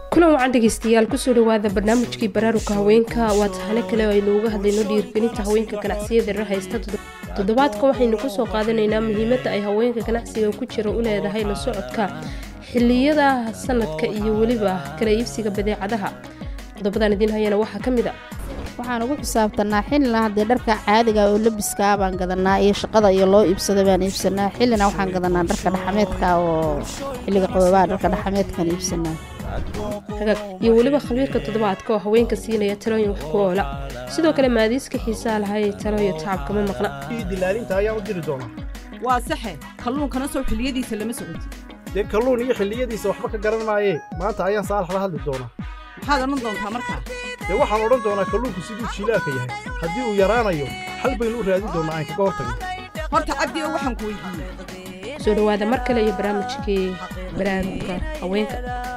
kulan wacan dhegeystayaal kusoo dhawaada barnaamijkii baraaruga haweenka waa tahane kale oo aynu uga hadlayno dhiirgelinta haweenka ganacsiyada rer haysta toddobaadka waxaynu kusoo qaadanaynaa muhiimadda ay haweenka ganacsiga ku jira u leedahay la socodka xiliyada sanadka iyo weliba kala iibsiga badeecadaha qodobadan idiin hayana waxaa ka mid a waxaan ugu xisaabtanaa xillina haddee dharka caadiga oo labiska baan gadanaa iyo shaqada iyo loo iibsada baan iibsanaa xillina waxaan gadanaa dharka dhaxameedka oo xilliga qaboobaha dharka dhaxameedkaan iibsanaa hagaag iyo weliba khabiirka toddobaadka oo haweenka siinaya talooyin wax ku oola sidoo kale maadiiska xiisaa lahay talooyo tacabkama maqna dilaalinta ayaan u diri doonaa waa saxe kalluunkana soo xilliyadiisa lama socoti dee kalluun iyo xilliyadiisa waxba ka garan maayee maanta ayaan saalax la hadli doonaa maxaad odhan doontaa markaa dee waxaan odhan doonaa kalluunku siduu jiilaalka yahay haddii uu yaraanayo xal baynu u raadin doonaa aan kaga hortagno horta cabdi oo waxaan ku weydiiyey soo dhawaada mar kale iyo barnaamijkii baraaruga haweenka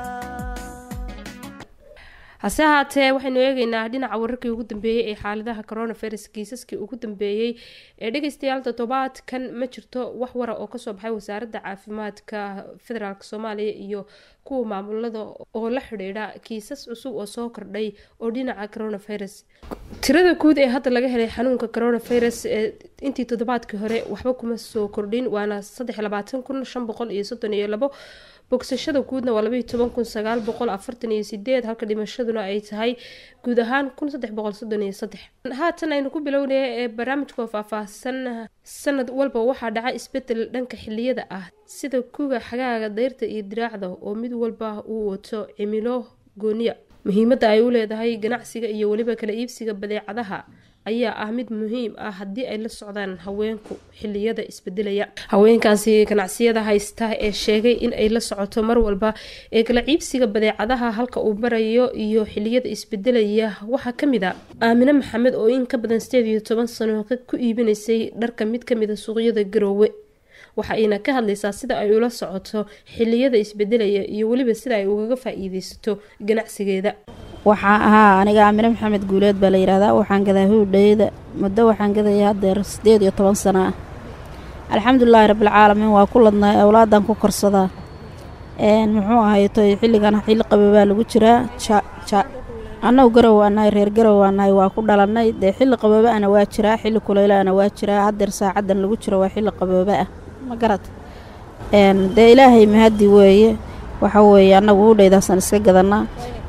hase ahaatee waxaynu eegeynaa dhinaca wararkii ugu dambeeyey ee xaaladaha coronavirus kiisaskii ugu dambeeyey ee dhegeystayaal toddobaadkan ma jirto wax wara oo kasoo baxay wasaaradda caafimaadka federaalk soomaaliya iyo kuwa maamulada oo la xidhiidha kiisas cusub oo soo kordhay oo dhinaca coronavirus tirada guud ee hadda laga helay xanuunka coronavirus ee intii toddobaadkii hore waxba kuma soo kordhin waana saddex labaatan kun shan boqol iyo soddon iyo labo bogsashada guudna waa labaiyo toban kun sagaal boqol afartan iyo sideed halka dhimashaduna ay tahay guud ahaan kun saddex boqol soddon iyo saddex haatan aynu ku bilownaya ee barnaamijka oo faahfaahsan sanad walba waxaa dhaca isbedel dhanka xiliyada ah sida kuga xagaaga dayrta iyo diraacda oo mid walba uu wato cimilo gooniya muhiimadda ay u leedahay ganacsiga iyo weliba kala iibsiga badeecadaha ayaa ah mid muhiim ah haddii ay la socdaan haweenku xiliyada isbedelaya haweenkaasi ganacsiyada haysta ee sheegay in ay la socoto mar walba ee kala ciibsiga badeecadaha halka uu marayo iyo xiliyada isbedelaya waxaa kamid a aamine maxamed oo in ka badan sideed iyo toban sano ku iibinaysay dharka mid kamida suuqyada garoowe waxa ayna ka hadlaysaa sida ay ula socoto xiliyada isbedelaya iyo weliba sida ay ugaga faa-iideysato ganacsigeeda waxaa ahaa aniga aamine maxamed guuleed baa la yidhahdaa waxaan gadaa howdhayda muddo waxaan gadaya haddeer siddeed iyo toban sano ah alxamdulilaahi rabbilcaalamiin waa ku ladnay awlaadan ku korsadaa muxuu ahayto xilligan xilli qaboobaa lagu jiraa annagu garow waanahay reer garow waanahay waa ku dhalannay dee xilli qabooba ana waa jiraa xilli kulaylaana waa jiraa haddeer saacadan lagu jiro waa xilli qabooba ah ma garad dee ilaahay mahaddi weeye waxa weeye annagu howdhaydaasaan iska gadanaa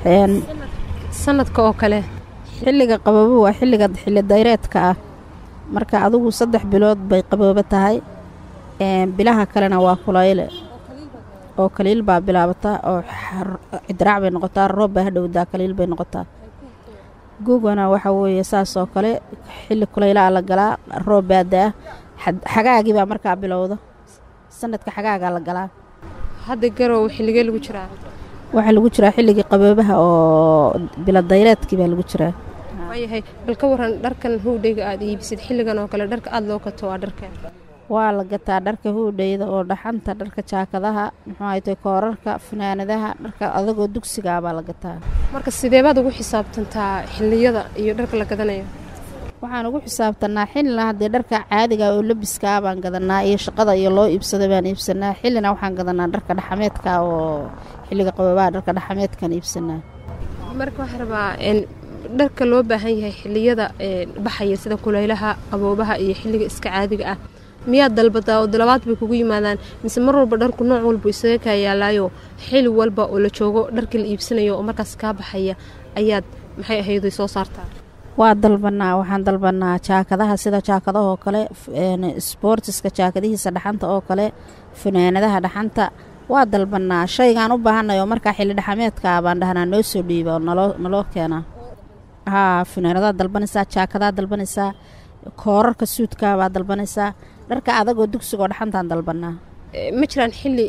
sanadka oo kale xilliga qaboobo waa xilliga xilli dayreedka ah marka adigu saddex bilood bay qaboobo tahay bilaha kalena waa kulayle oo kaliil baa bilaabataa oo cidiraac bay noqotaa roob baa hadhowdaa kaliil bay noqotaa guugana waxa weeye saas oo kale xilli kulaylaa la galaa roob baa da-a xagaagii baa markaa bilowda sanadka xagaagaa la galaa hadda garow xilligee lagu jiraa waxaa lagu jiraa xilligii qaboobaha oo biladayreedkii baa lagu jiraa waayahay bal ka waran dharkan howdhayga aada iibisid xilligan oo kale dharka aada loo gato waa dharkeen waa la gataa dharka howdhayda oo dhaxanta dharka jaakadaha muxuu ahaytay koorarka fanaanadaha dharka adagoo dugsigaa baa la gataa marka sideebaad ugu xisaabtantaa xilliyada iyo dharka la gadanayo waxaan ugu xisaabtanaa xillina haddee dharka caadiga oo labiska baan gadanaa iyo shaqada iyo loo iibsada baan iibsanaa xillina waxaan gadanaa dharka dhaxameedka oo xilliga qaboobaha dharka dhaxameedkaan iibsanaa marka waxaa rabaa dharka loo baahan yahay xiliyada baxaya sida kulaylaha qaboobaha iyo xilliga iska caadiga ah miyaad dalbadaa oo dalabaad bay kugu yimaadaan mise mar walba dharku nooc walba isaga kaa yaalaayo xili walba oo la joogo dharkii la iibsanayo oo markaas kaa baxaya ayaad maxay ahayd soo saartaa waa dalbanaa waxaan dalbanaa jaakadaha sida jaakadahoo kale sboortiska jaakadihiisa dhaxanta oo kale fanaanadaha dhaxanta waa dalbanaa shaygaan u baahanay oo markaa xilli dhaxameedkaa baan dhahnaa noo soo dhiiba oo naloo keenaa haa fanaanadaad dalbanaysaa jaakadaad dalbanaysaa koorarka suudkaa baad dalbanaysaa dharka adagoo dugsigoo dhaxantaan dalbanaa ma jiraan xilli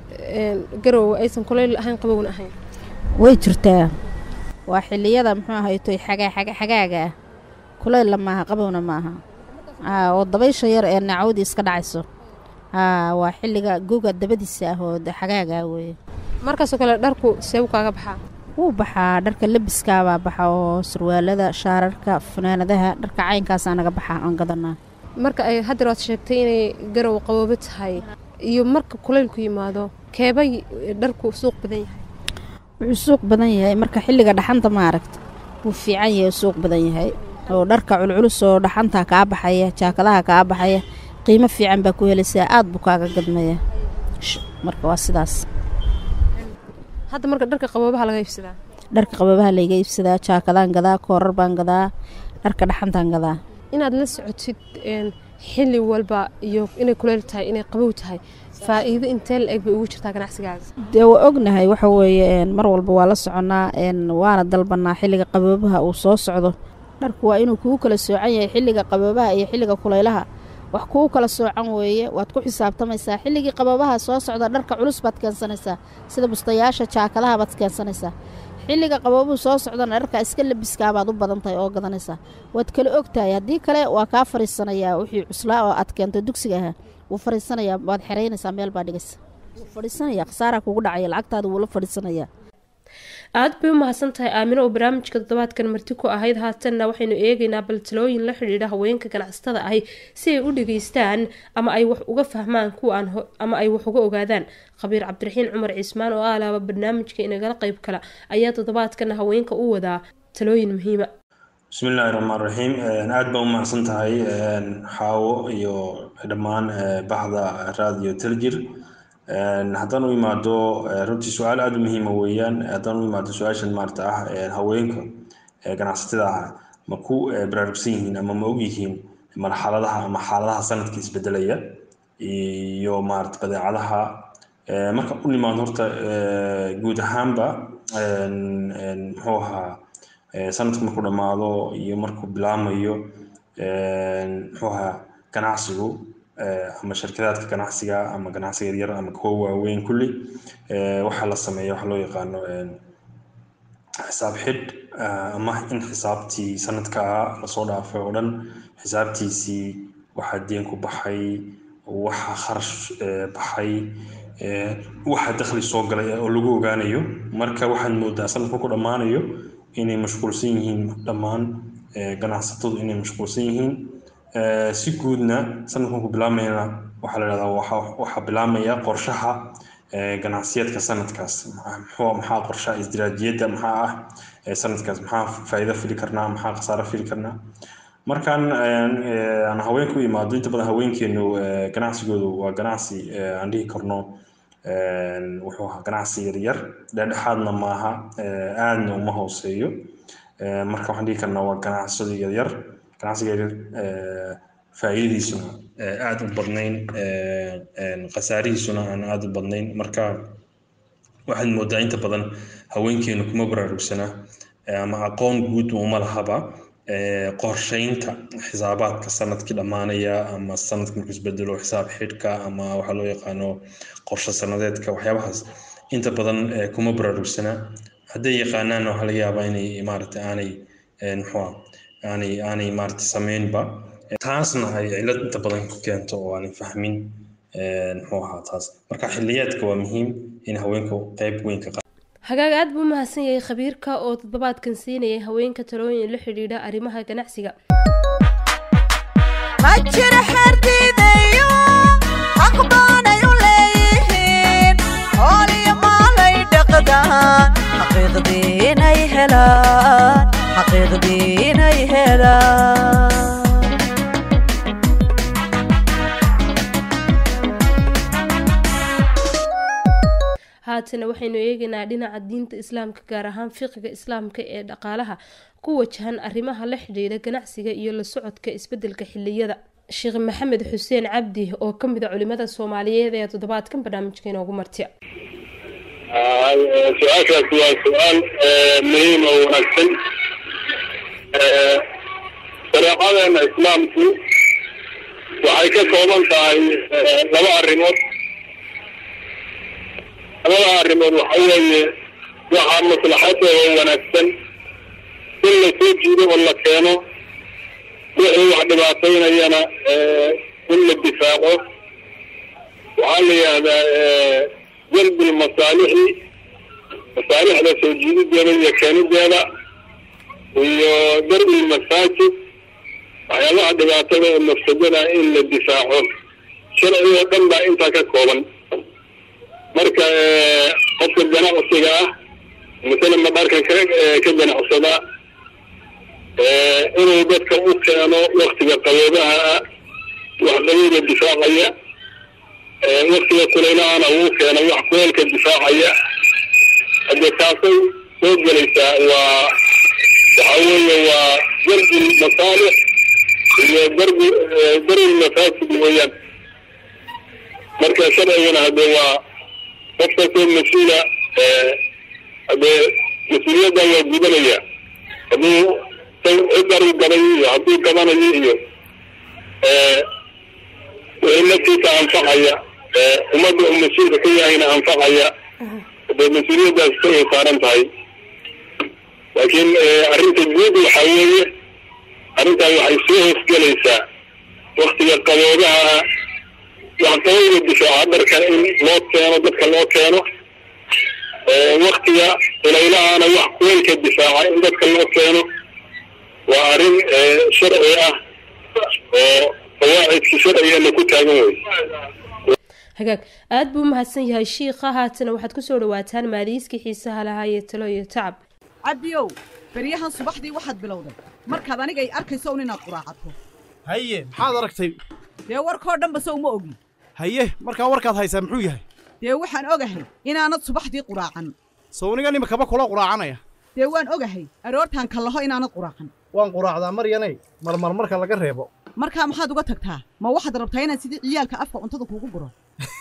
garow aysan kulayl ahayn qabowna ahayn way jirtaa waa xilliyada muxuu ahaytoy xagaaga ah kulaylla maaha qabowna maaha oo dabaysha yar ee naacawdii iska dhacayso haa waa xilliga goga dabadiisa ah oo xagaagaa weeye markaasoo kale dharku see u kaaga baxaa wuu baxaa dharka labiskaabaa baxa oo surwaalada shaararka fanaanadaha dharka caynkaasaa naga baxa aan gadanaa marka ay haddeer waad sheegtay inay garow qaboobo tahay iyo marka kulaylku yimaado keebay dharku suuq badan yahay wuxuu suuq badan yahay marka xilliga dhaxanta maaragta wuu fiican yahay suuq badan yahay oo dharka culculus oo dhaxanta kaa baxaya jaakadaha kaa baxaya qiimo fiican baa ku helaysaa aad buu kaaga gadmaya Sh- marka waa sidaas hadda marka dharka qaboobaha laga iibsadaa dharka qababaha layga iibsadaa jaakadaan gadaa koorar baan gadaa dharka dhaxantaan gadaa inaad la socotid een, xilli walba iyo inay kuleyl tahay inay qabow tahay faa'iido intee la eg bay ugu jirtaa ganacsigaaga dee waa ognahay waxa weeye een, mar walba waa la soconaa een, waana dalbanaa xilliga qaboobaha uu soo socdo dharku waa inuu kugu kala soocan yahay xilliga qaboobaha iyo xilliga kulaylaha wax kugu kala soocan weeye waad ku xisaabtamaysaa xilligii qaboobaha soo socda dharka culus baad keensanaysaa sida bustayaasha jaakadaha baad keensanaysaa xilliga qaboobuhu soo socdana dharka iska labiskaa baad u badan tahay oo gadanaysaa waad kala ogtahay haddii kale waa kaa fariisanayaa wixii cuslaa oo aad keento dugsiga ahaa wuu fariisanayaa waad xeraynaysaa meel baa dhigaysa wuu fadhiisanaya khasaaraa kugu dhacaya lacagtaada wuu la fadhiisanayaa aad bay u mahadsan tahay aamino oo barnaamijka toddobaadkan marti ku ahayd haatanna waxaynu eegaynaa baltalooyin la xidhiidha haweenka ganacsatada ahi si ay u dhageystaan ama ay wax uga fahmaan kuwa aan ho- ama ay wax uga ogaadaan khabiir cabdiraxiin cumar cismaan oo aalaaba barnaamijka inagala qayb kala ayaa toddobaadkan haweenka u wadaa talooyin muhiima bismi illaahi raxmaan raxiim aad baan u mahadsan tahay xaawo iyo dhammaan eh, baxda raadiyo teljir haddaan u imaado eh, runtii su-aal aada u muhiima weeyaan haddaan u imaado su-aashan maarata ah eh, haweenka eh, ganacsatada ah ma ku eh, baraarugsan yihiin ama ma og yihiin marxaladaha ama xaaladaha sanadka isbedelaya iyo maarata badeecadaha Eh, marka u nimaado horta eh, guud ahaanba en- en, muxuu ahaa eh, sanadku markuu dhammaado iyo markuu bilaamayo en, muxuu ahaa ganacsigu eh, ama shirkadaadka ganacsiga ama ganacsiga yaryar ama kuwa waaweyn kulli eh, waxaa la sameeya waxa loo yaqaano en, xisaab xidh ah, ama in xisaabtii sanadka lasoo dhaafay oo dhan xisaabtiisii waxaa deen ku baxay waxa kharash eh, baxay eh, waxa dakhli soo galay oo lagu ogaanayo marka waxaad moodaa sanadku ku dhammaanayo inay mashquulsan yihiin dhammaan eh, ganacsatadu inay mashquulsan yihiin Eh, si guudna sanadkan ku bilaamayna waxaa la dhahdaa waxa- waxaa bilaamaya qorshaha eh, ganacsiyeedka sanadkaas Maxaa- muxuu maxaa qorshaha isdiraajiyadda maxaa ah eh, sanadkaas maxaa faa'iido fili karnaa maxaa khasaaro fili karnaa markaan eh, aan haweenka u imaado inta badan haweenkeenu eh, ganacsigoodu waa ganacsi eh, aan dhihi karno eh, wuxuu ahaa ganacsi yaryar dhexdhexaadna maaha eh, aadna uma hooseeyo Eh, marka waxaan dhihi karnaa waa ganacsado yaryar ganacsiga yaryar eh, faa'iidadiisuna eh, aad u badnayn eh, en, khasaarihiisuna aan aad u badnayn marka waxaad moodaa inta badan haweenkeenu kuma baraarugsana eh, ama aqoon guud uma lahaba eh, qorsheynta xisaabaadka sanadkii dhammaanaya ama sanadka markuu isbedelo xisaab xidhka ama waxaa loo yaqaano qorshe sanadeedka waxyaabahaas inta badan eh, kuma baraarugsana hadday yaqaanaanna waxaa laga yaabaa inay maaragta aanay eh, muxuu ah aanay aanay maaragta sameynba taasna ay cillad inta badan ku keento oo aanay fahmin eh, muxuu ahaa taas marka xilliyeedka waa muhiim in haweenku qayb weyn ka hagaag aad buu u mahadsan yahay khabiirka oo toddobaadkan siinayay haweenka talooyin la xidhiidha arrimaha ganacsiga ma jiro xerdiidayo xaq baanay u leeyihiin xool iyo maalay dhaqdaan xaqiiqdii inay helaan xaqiiqdii inay helaan haatana waxaynu eegaynaa dhinaca diinta islaamka gaar ahaan fiqiga islaamka ee dhaqaalaha ku wajahan arrimaha la xidhiidha ganacsiga iyo la socodka isbedelka xiliyada sheekh maxamed xuseen cabdi oo ka mid a culimada soomaaliyeed ee toddobaadkan barnaamijka inoogu martiya su-aashaasi waa su-aal muhiim oo wanaagsan shareecadeena islaamku waxay ka kooban tahay laba arrimood labada arrimood waxa weeye waxaa maslaxadooda wanaagsan in la soo jiido oo la keeno wixii wax dhibaataynayana in la difaaco waxaa la yidhahdaa jalbi lmasaalixi masaalixda soo jiidideeda iyo keenideeda iyo darbi lmasaajid waxyaabaha dhibaatada ee mafsadada in la difaaco sharci oo dhan baa intaa ka kooban marka qofka ganacsiga ah masalan madharkan ka ka ganacsada inuu dadka u keeno waktiga qaboobaha ah wax qabowga difaacaya waktiga kuleylahana uu keeno wax kuleelka difaacaya hadde taasay soo gelaysaa waa waxa weeye waa darbi masaalix iyo darbi darbi mafaasid weeyaan marka sharcigana hadde waa qof kastoo mas-uula haddee mas-uuliyaddan waa gudanaya hadduu cidar u gaday iyo hadduu gabanayo iyo wixii naftiisa anfacaya ummadda uu mas-uulka ka yahayna anfacaya hadee mas-uuliyaddaas isagay saaran tahay laakiin arrinta guud waxaa weeye arrintan waxay soo hoosgelaysaa waktiga qaboobaha wax qabowga difaaca dharka in loo keeno dadka loo keeno waktiga ilaylahana wax kuweylka difaaca in dadka loo keeno waa arrin sharci ah oo qawaacidka sharcigeena ku taagan wey hagaag aada buu umahadsan yahay shiikha haatana waxaad kusoo dhawaataan maadiiskii xiisaha lahaa iyo talo iyo tacab cabdiyow beryahan subaxdii waxaad bilowday markaad anigay arkayso un inaad quraacato haye maxaad aragtay dee warkoo dhanba se uma ogin haye markaa warkaad haysaa muxuu yahay dee waxaan ogahay inaanad subaxdii quraacan sawnigan imakaba kula quraacanaya dee waan ogahay aroortaan kallaho inaanad quraacan waan quraacdaa maryanay marmar marka laga reebo markaa maxaad uga tagtaa ma waxaad rabtaa inaad sidii ciyaalka afka cuntada kuugu guro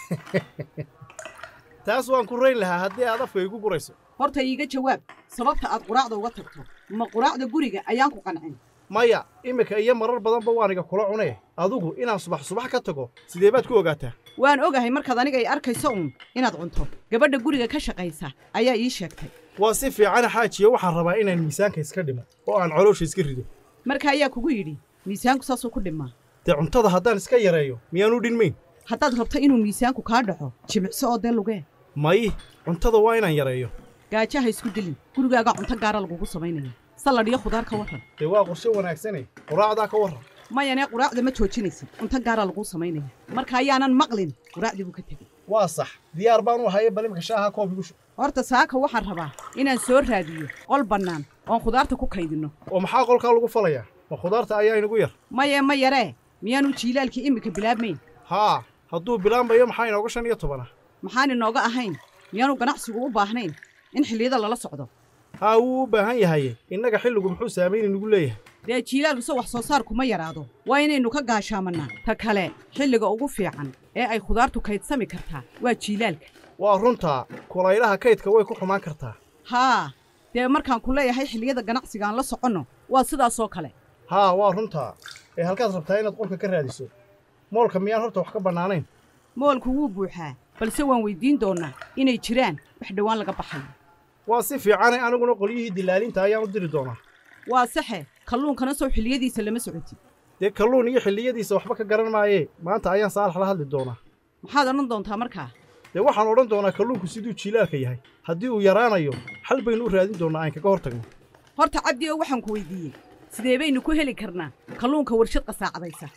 taas waan ku rayn lahaa haddii aad afka igu gurayso horta iiga jawaab sababta aad quraacda uga tagto ma quraacda guriga ayaan ku qancin maya iminka iyo marar badanba waaniga kula cunee adugu inaan subax subax ka tago sidee baad ku ogaataa waan ogahay markaad aniga ay arkayso uun inaad cunto gabadha guriga ka shaqaysa ayaa ii sheegtay waa si fiicana xaajiyo waxaan rabaa inaan miisaanka iska dhimo oo aan caloosha iska rido marka ayaa kugu yidhi miisaanku saasuu ku dhimaa dee cuntada haddaan iska yareeyo miyaanu dhinmayn haddaad rabto inuu miisaanku kaa dhaco jimicso oo dee lugee may cuntada waa inaan yareeyo gaajaha isku dilin gurigaaga cunto gaara lagugu samaynaya salladh iyo khudaar ka warran dee waa qorshe wanaagsane quraacdaa ka warran mayanee quraacda ma joojinaysid cunto gaara laguu samaynaya marka ayaanan maqlin quraacdii buu ka tegey waa sax diyaar baan u haye bal imika shaaha koob igu shub horta saaka waxaan rabaa inaan soo raadiyo qol bannaan oon khudaarta ku kaydinno oo maxaa qolkaa lagu falayaa ma khudaarta ayaa inagu yar maye ma yaree miyaanu jiilaalkii iminka bilaabmayn haa hadduu bilaambayo maxaa inooga shan iyo toban ah maxaan inooga ahayn miyaanu ganacsigu u baahnayn in xilliyada lala socdo haa wuu u baahan yahaye innaga xilligu muxuu saamayn inagu leeyahay dee jiilaalkuse wax soo saarku ma yaraado waa inaynu ka gaashaamannaa ta kale xilliga ugu fiican ee ay khudaartu kaydsami kartaa waa jiilaalka waa runtaa kulaylaha kaydka way ku xumaan kartaa haa dee markaan ku leeyahay xilliyada ganacsiga aan la soconno waa sidaasoo kale haa waa runtaa ee halkaad rabtaa inaad qolka ka raadiso moolka miyaan horta wax ka bannaanayn moolku wuu buuxaa balse waan weyddiin doonnaa inay jiraan wax dhowaan laga baxayo waa si fiicane aniguna qolyihii dilaalinta ayaan u diri doonaa waa saxe kalluunkana sow xilliyadiisa lama socotid dee kalluun iyo xilliyadiisa waxba ka garan maayee maanta ayaan saalax la hadli doonaa maxaad odhan doontaa markaa dee waxaan odhan doonaa kalluunku siduu jiilaalka yahay haddii uu yaraanayo xal baynu u raadin doonnaa aan kaga hor tagno horta cabdi oo waxaan ku weyddiiyey sidee baynu ku heli karnaa kalluunka warshad qasaacadaysa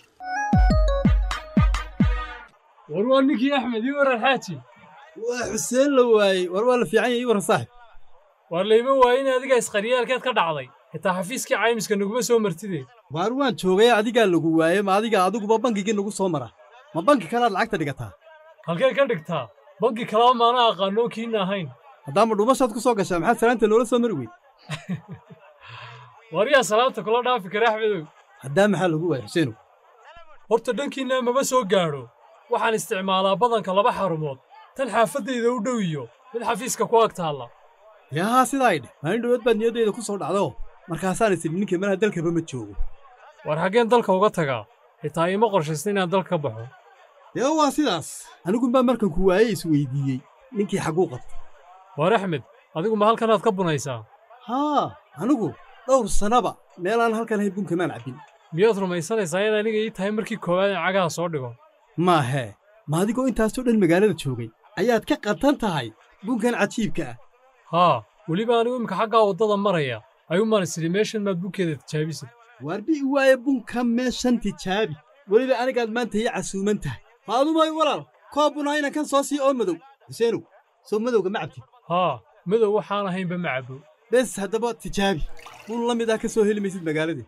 war waa ninkii axmed ii waran xaaji waa xuseen la waayey war waa la fiican yahay ii waran saaxib waar layma waaye in adiga isqaryaalkeed ka dhacday xitaa xafiiskii caymiska naguma soo martidee waar waan joogay adigaa lagu waaye ma adiga adiguba bankigii nagu soo mara ma banki kalaad lacagta dhigataa halkee ka dhigtaa banki kalaba maana aqaanoo kiina ahayn haddaama dhumashaad ku soo gashaa maxaad salaanta noola soo mari weyd waar yaa salaanta kula dhaafi kara axmedow haddaa maxaa lagu waayey xuseenow horta dhankiinna mama soo gaadho waxaan isticmaalaa badanka laba xarumood tan xaafaddayda u dhow iyo mid xafiiska ku ag taalla yaa sidaa idhe maalin dhowaad baad niyaddayda ku soo dhacdo markaasaan isidhi ninkii malaha dalkaba ma joogo war xaggeen dalka uga tagaa xitaa iima qorshaysta inaan dalka ka baxo dee waa sidaas anigunbaa markan ku waayey isweyddiiyey ninkii xagguu qabta waar axmed adigu ma halkanaad ka bunaysaa haa anigu dhowr sannaba meelaan halkan hay bunkamaan cabbin miyaad rumaysanaysaa in aniga ii tahay markii koowaad in cagaha soo dhigo maahee ma adigoo intaasoo dhan magaalada joogay ayaad ka qatan tahay bunkan cajiibka ah haa weliba anigu imika xaggaa waddada maraya ayuumaan isidhi meeshan maad bunkeeda tijaabisid waarbi i waaye bunka meeshan tijaabi weliba anigaad maanta ii casuuman tahay faadumay walaal koob bunayna kan soo sii oo madow xuseenow soo madowga ma cabtid haa madow waxaan ahaynba ma cabbo bes haddaba tijaabi bun la mid ah ka soo heli maysid magaaladii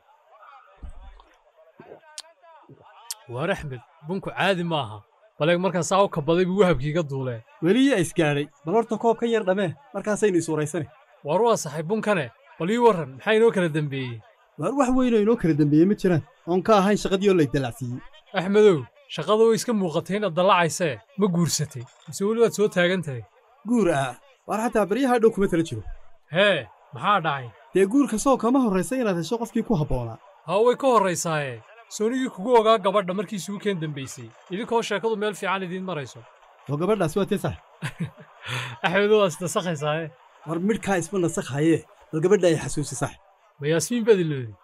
waar axmed bunku caadi maaha baleeg markaa saa u kabaday buu wahabkiiga duulee weliyaa isgaadhay bal horta koobkan yar dhammee markaasaynu isuuraysane waar waa saxay bunkane bal ii warran maxaa inoo kala dembeeyey waar wax weynoo inoo kala dembeeye ma jiraan oon ka ahayn shaqadii oo lay dalacsiiyey axmedow shaqada way iska muuqatay inaad dallacaysee ma guursatay mise weli waad soo taagan tahay guur ah waar xataa baryaha dhow kuma tala jiro hee maxaa dhacay dee guurka soo kama horraysa inaad hesho qofkii ku habboonaa haa way ka horraysaaye soonigii kugu ogaa gabadha markii isugu keen dembaysay idinkoo sheekadu meel fiican idiin marayso oo gabadhaas waa tee sax axmedow waa isnasakhaysaayee war midhkaa isma nasakhaye bal gabadha ay xasuusi sax ma yaasmiin baad iloodi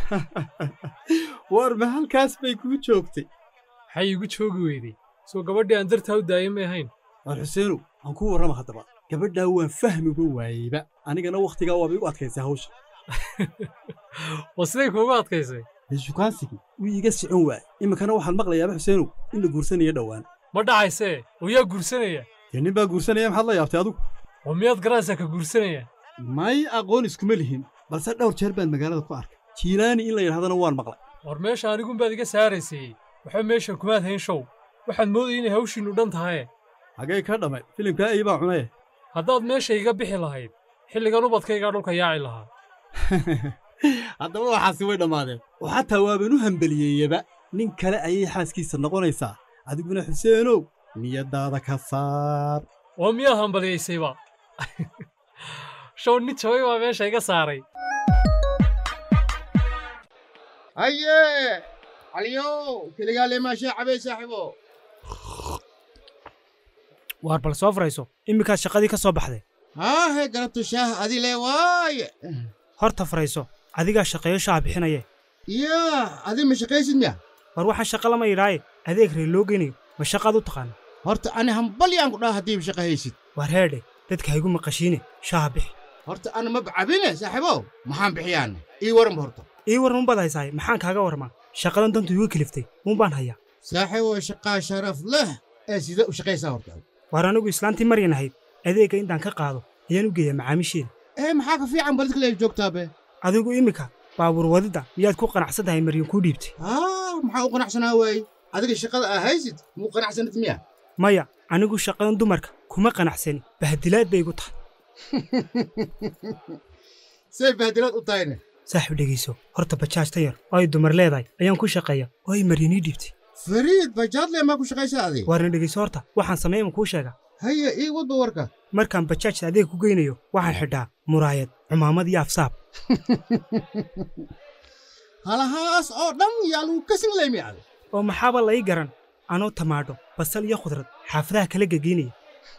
war ma halkaas bay kuu joogtay maxay iigu joogi weyday soo gabadhii aan dartaa u daaya may ahayn war xuseenow aan kuu warrama haddaba gabadhaa waan fahmiba waayeyba anigana wakhtigaa waaba igu adkaysay hawsha waa siday kuugu adkaysay dee shukaansigii wuu iiga socon waayey iminkana waxaan maqlayaaba xuseenow in la guursanayo dhowaan ma dhacaysee oo yaa guursanaya dee nin baa guursanaya maxaad la yaabtay adigu oo miyaad garanaysaa ka guursanaya may aqoon iskuma lihin balse dhowr jeer baan magaalada ku arkay jiilaani in la yidhahdana waan maqlay war meesha anigunbaad iga saaraysay waxba meesha kumaad hayn show waxaad moodaya inay hawshiinnu dhan tahaye hagee ka dhamay filimkaa ey baa cunaye haddaad meesha iga bixi lahayd xilligan ubadkaygaa dhulka yaaci lahaa haddaba waxaasi way dhammaadeen oo xataa waaban u hambeliyeeyaba nin kale ayay xaaskiisa noqonaysaa adiguna xuseenow niyaddaada ka saar oo miyaad hambaliyaysayba show nin jabay baa meesha iga saaray haye caliyow keligaa leemaashee cabay saaxiibo waar bal soo furayso iminkaad shaqadii ka soo baxday haahe galabtu shaah adi le waaye horta furayso adigaa shaqeeyo shaah bixinaye yaa adi ma shaqaysid miya war waxaan shaqa lama yidhaaye adeeg ree loo geynayo ma shaqaad u taqaana horta ani hambalyaan ku dhaha haddiiba shaqa haysid waar heedhe dadka haygu maqashiine shaaha bixi horta ana ma bacabine saaxiibow maxaan bixiyaana ii waranba horta ii warran unbaad haysaaye maxaan kaaga warmaa shaqadan dantu igu keliftay uunbaan hayaa saaxiibow shaqaa sharaf leh ee sida u shaqaysaa horta waar anigu islaantii maryan ahayd adeegga intaan ka qaado ayaan u geeyaa macaamiisheeda ee maxaa ka fiican baladka leeg joogtaabe adigu iminka baabuur wadidda miyaad ku qanacsan tahay maryan kuu dhiibtay haa maxaa u qanacsanaa waaye adiga shaqada aa haysid muu qanacsanid miya maya anigu shaqadan dumarka kuma qanacsani bahdilaad bay igu tahay say bahdilaad u tahayne saaxib dhegayso horta bajaajta yar oo ay dumar leedahay ayaan ku shaqeeya oo ay maryan ii dhiibtay fariid bajaadle maa ku shaqaysa adi waarna dhegayso horta waxaan sameeya ma kuu sheega haya ii wadba warka markaan bajaajta adeeg ku geynayo waxaan xidhaa muraayad cumaamad iyo afsaab halahaas oo dhan yaa lagu kasin leymi adi oo maxaaba la ii garan anoo tamaadho basal iyo khudrad xaafadaha kala gegeynaya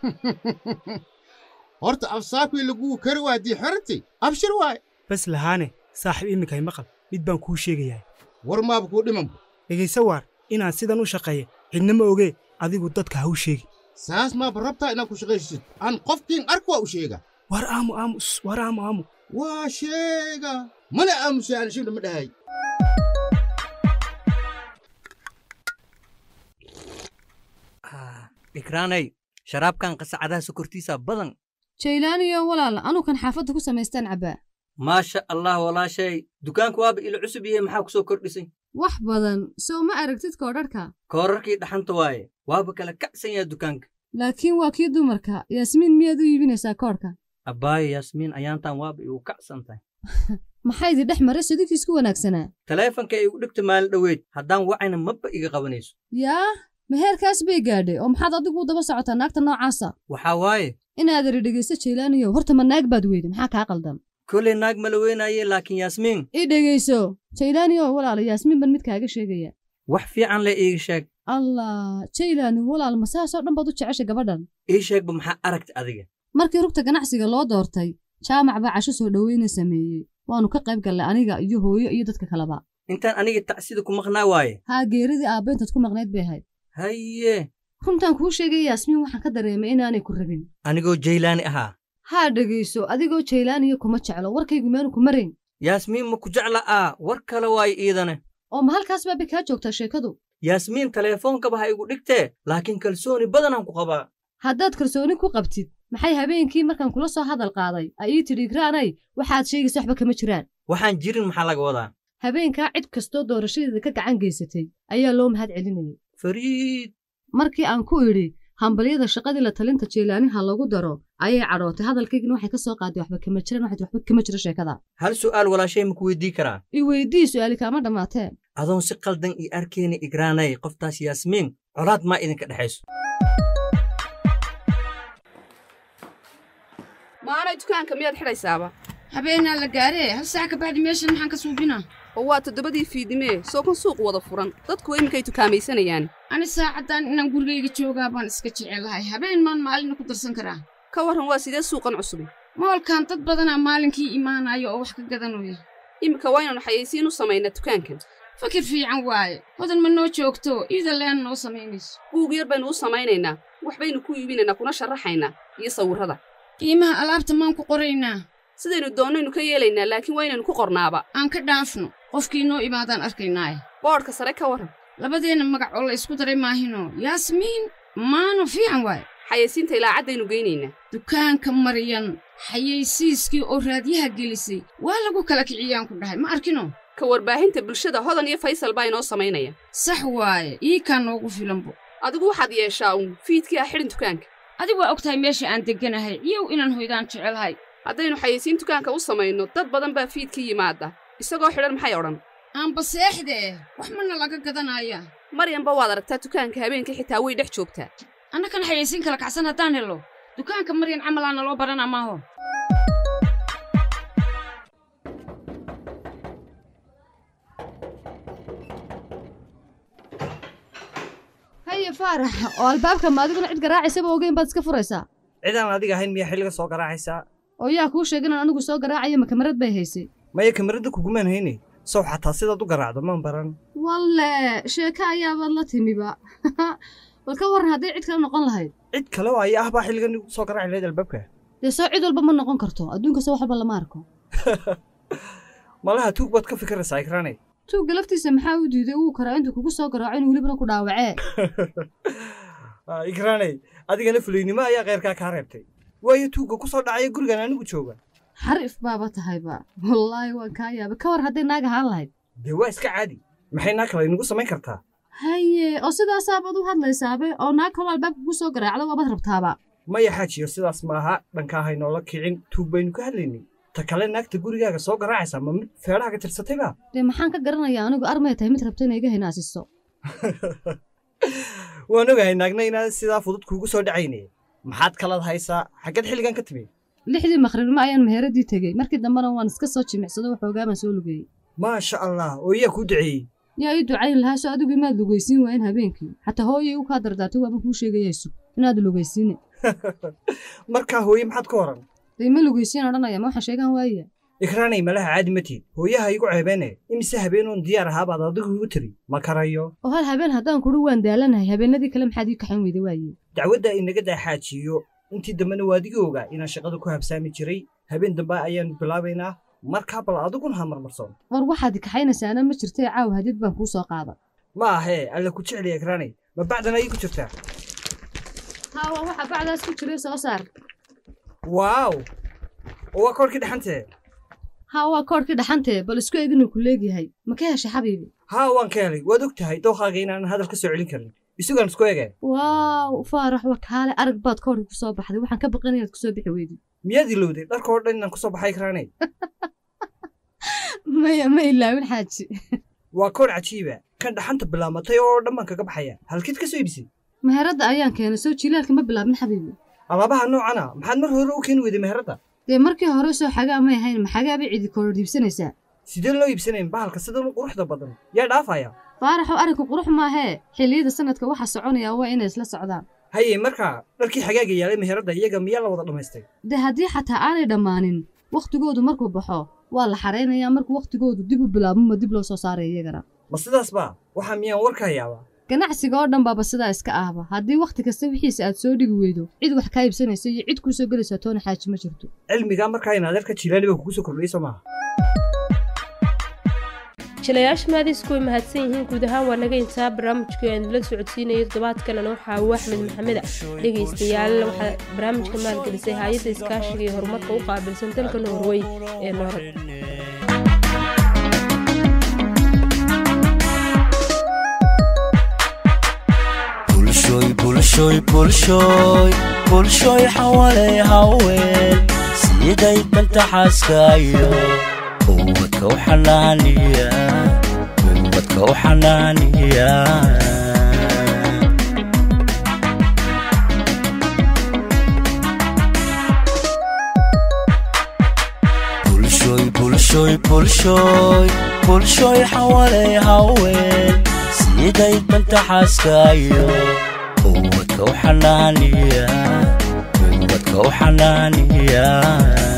horta afsaabkii laguu kari waa haddii xorantay abshir waay bas lahaane saaxiib iminkay maqal mid baan kuu sheegayaa war maaba kuu dhimanba dhegayso waar inaan sidan u shaqeeya cidna ma ogee adigu dadka ha u sheegi saas maaba rabtaa inaad ku shaqaysid aan qofkiin ark waa u sheega war aamu aamus war aamu aamu waa sheega mana aamusay aan shibna ma dhahay dhikraanay sharaabkan qasacadaha sokortiisa badan jaylaaniyo walaal anukan xaafadda ku samaystaan cabbaa maasha allah walaashay dukaanku waaba ilo cusub yahay maxaa ku soo kordhisay wax badan sow ma aragtid koodharhka koorarkii dhaxanta waaye waaba kala kacsan yaha dukaanka laakiin waa kii dumarka yaasmiin miyaad u iibinaysaa koodhka abbaayo yaasmiin ayaantan waaba igu kacsan tahay maxaydi dhex maray sidinkiisku wanaagsanaa taleefanka igu dhigta maalin dhoweyd haddaan wacayna mabba iga qabanayso yaa meheerkaas bay gaadhay oo maxaad adigu u daba socotaa naagta noocaasa waxaa waaye inaad eri dhegaysto jaylaaniyow horta ma naag baad weyde maxaa kaa qaldan kolay naag ma la weynaaye laakiin yaasmiin ii dhegayso jaylaaniyow walaala yaasmiin ban mid kaaga sheegaya wax fiican le iiga sheeg allah jaylaani walaal ma saasoo dhan baad u jeceshay gabadhan ii sheegba maxaa aragta adiga markii rugta ganacsiga loo doortay jaamac baa casho soo dhoweyna sameeyey waannu ka qayb gallay aniga iyo hooyo iyo dadka kaleba intaan aniga tacsida ku maqnaa waaye haa geeridii aabbayntaad ku maqnayd bay ahayd haye runtaan kuu sheegaya yaasmiin waxaan ka dareemay inaanay ku rabin anigoo jaylaani ahaa haa dhegayso adigoo jaylaaniyo kuma jeclo warkaygu meenu ku marayn yaasmiin ma ku jecla aa war kale waaye iidane oo ma halkaas baabay kaa joogtaa sheekadu yaasmiin teleefoonkaba ha igu dhigtee laakiin kalsooni badanaan ku qabaa haddaad kalsooni ku qabtid maxay habeenkii markaan kula soo hadal qaaday ay ii tidhi igraanay waxaad sheegaysa waxba kama jiraan waxaan jirin maxaa laga wadaa habeenkaa cid kastoo doorashadeeda ka gacan geysatay ayaa loo mahad celinayay fariid markii aan ku idhi hambalyada shaqadii la talinta jeelaaniha lagu daro ayay cadhootay hadalkaygina waxay ka soo qaaday waxba kama jiraan waxay waxba kama jiro sheekada hal su'aal walaashay maku weydii karaa i weydii su'aali kaama dhammaatee adoon si qaldan ii arkayna igraanay qoftaas yaasmiin colaad maa idinka dhexayso maanay dukaanka miyaad xidhaysaaba habeenaa la gaaree hal saac ka bacdi meeshan maxaan ka suubinaa oo waa toddobadii fiidimee soo kan suuq wada furan dadku iminkay tukaamaysanayaan ani saacaddan inaan gurigayga joogaa baan iska jecelahay habeen maan maalina ku darsan karaa ka warran waa sidee suuqan cusubi moolkan dad badanaa maalinkii imaanaya oo wax ka gadanaya iminka waa inaanu xayaysiin u samaynaa dukaankan fakir fiican waaye hodan ma noo joogto iida leen noo samaynayso buug yar baynu u samaynaynaa wax baynu ku iibinaynaa kuna sharaxaynaa iyo sawirrada qiimaha alaabta maan ku qoraynaa sidaynu doonnaynu ka yeelaynaa laakiin waa inaynu ku qornaaba aan ka dhaafno qofkii noo imaadaan arkaynaaye boodhka sare ka warran labadeenna magac oo la isku daray maahino yaasmiin maano fiican waaye xayaysiinta ilaacaddaynu geynaynaa dukaanka maryan xayaysiiskii oo raadyaha gelisay waa lagu kala kiciyaan ku dhahay ma arkino ka warbaahinta bulshada hodan iyo faysal baa inoo samaynaya sax waaye ii kaa noogu filanbo adigu waxaad yeeshaa uun fiidkii ah xidhin dukaanka adigu waa og tahay meesha aan degganahay iyow inaan hoydaan jecelahay haddaynu xayaysiin dukaanka u samayno dad badan baa fiidkii yimaada isagoo xidhan maxay odhan aanba seexdee wax mana laga gadanaya maryanba waad aragtaa dukaanka habeenkii xitaa way dhex joogtaa annakan xayaysiin kala kacsan haddaan helo dukaanka maryan camalaa naloo baranaa maaho haye faarax oo albaabka ma adiguna cid garaacaysaba ogeyn baad iska furaysaa cidaan adiga ahayn miyaa xilliga soo garaacaysaa oo yaa kuu sheegin aan anigu soo garaacayo ma kamarad bay haysay maya kamaradda kugumaan hayne sow xataa sidaad u garaacdo maan baran walle sheeko ayaabaad la timiba bal ka warran hadday cid kale noqon lahayd cid kale oo aya ah baa xilligan igu soo garaaci lahayd albaabka dee soo cid walba ma noqon karto adduunka soo wax walba lama arko malaha tuug baad ka fikiraysaa ikraanay tuugga laftiisa maxaa u diiday uu karaa intuu kugu soo garaaco inuu welibana ku dhaawacee ikraanay adigana fulaynimo ayaa kheyrkaa kaa reebtay waayo tuugga ku soo dhacaya gurigan anigu jooga xarif baaba tahayba wallaahi waan kaa yaabay ka war hadday naag ahaan lahayd dee waa iska caadi maxay naag kale inagu samayn kartaa haye oo sidaasaabad u hadlaysaabe oo naag kaloo albaabka kugu soo garaacdo waabad rabtaaba maya xaajiyo sidaas maaha dhankaa haynoola kicin tuug baynu ka hadlaynay ta kale naagta gurigaaga soo garaacaysa ma mid feedhaha ka tirsatayba dee maxaan ka garanayaa anigu armay tahay mid rabta inay iga hinaasiso waan ogahay naagna inaad sidaa fudud kuugu soo dhacayne maxaad kalad haysaa xaggeed xilligan ka timi lixdii maqribnimo ayaan meheradii tegey markii dambena waan iska soo jimicsado waxoogaa baan soo lugeeyey maasha allah oo yaa kuu duceeyey yaa ii ducayn lahaa soo adigu imaad lugaysiin waayen habeenkii xataa hooyay u kaa dardaartay waaba kuu sheegayaysu inaad lugaysiine markaa hooye maxaad ka waran dee ma lugaysiin odhanaya ma waxaan sheegaan waaya ikraanay malaha caadi ma tiid hooyaha igu ceebeene imise habeenoon diyaar ahaabaad adigu igu tiri ma karayo oo hal habeen haddaan kudhi waan daalanahay habeenadii kale maxaad ii kaxan weyda waaye dacwadda inaga daaxaajiyo intii dambena waadigii ogaa inaan shaqada ku habsaami jiray habeen dambe ayaanu bilaabaynaa markaa bal adiguna ha marmarsoon war waxaad kaxaynaysaana ma jirtee caaw hadid baan kuu soo qaada ma ahee alla ku jecliya ikraanay ma bacdan ayay ku jirtaa haawa waxa bacdaas ku jiray soo saar waaw oo waa koorkii dhaxantee haa waa koorkii dhaxantee bal isku eeg inuu ku leegyahay ma ka heshay xabiibi haa waan ka helay waad og tahay dookhaaga inaanan hadal ka soo celin karin isugaan isku ege waaw faarax wakaale arag baad koorkii ku soo baxday waxaan ka baqan inaad kusoo bixi weydid miyaad ilowday dharka oo dhan inaan kusoo baxay ikraanay maya ma ilaawin xaaji waa koor cajiiba kan dhaxanta bilaamatay oo dhan baan kaga baxaya halkeed ka soo iibisay meheradda ayaan keenay soo jilaalka ma bilaabin xabiibi alaabaha noocana maxaad mar hore u keeni weyday meheradda dee markii hore soo xagaa may ahayn maxagaa bay cidi koor iibsanaysaa sidee loo iibsanayn bahalka sidan u quruxda badan yaa dhaafaya faaraxoo arrinku qurux maahee xilliyada sanadka waxa soconaya waa inay isla socdaan haye markaa dharkii xagaaga yaalay meheradda iyaga miyaa la wada dhammaystay dee haddii xataa aanay dhammaanin wakhtigoodu markuu baxo waa la xaraynayaa markuu wakhtigoodu dib u bilaabmama dib loo soo saaraya iyagana ma sidaas baa waxaa miyaan warka hayaaba ganacsiga oo dhan baaba sidaa iska ahba haddii wakhti kasta wixiisa aad soo dhigi weydo cid wax kaa iibsanaysa iyo cid kuu soo gelaysaa toona xaaji ma jirto cilmigaa markaa in adeerka jilaani baa kugu soo kordhiyey soo maaha jilayaasha maadiisku way mahadsan yihiin guud ahaan waa naga intaa barnaamijkii aan la socodsiinayay toddobaadkanana waxaa uu axmed maxameda dhegaystayaal waxaa barnaamijka maalgelisay hay-adda iskaashiga iyo horumarka u qaabilsan dalka norway ee noorad bulshoy bulshoy bulshoy bulshoy xawaley haween siday danta xaaskaayo ubadka u xanaaniya ubadka u xanaaniya bulshoy bulshoy bulshoy bulshoy xawaley haween siday danta xaaskaayo ubadka u xanaaniya ubadka u xanaaniya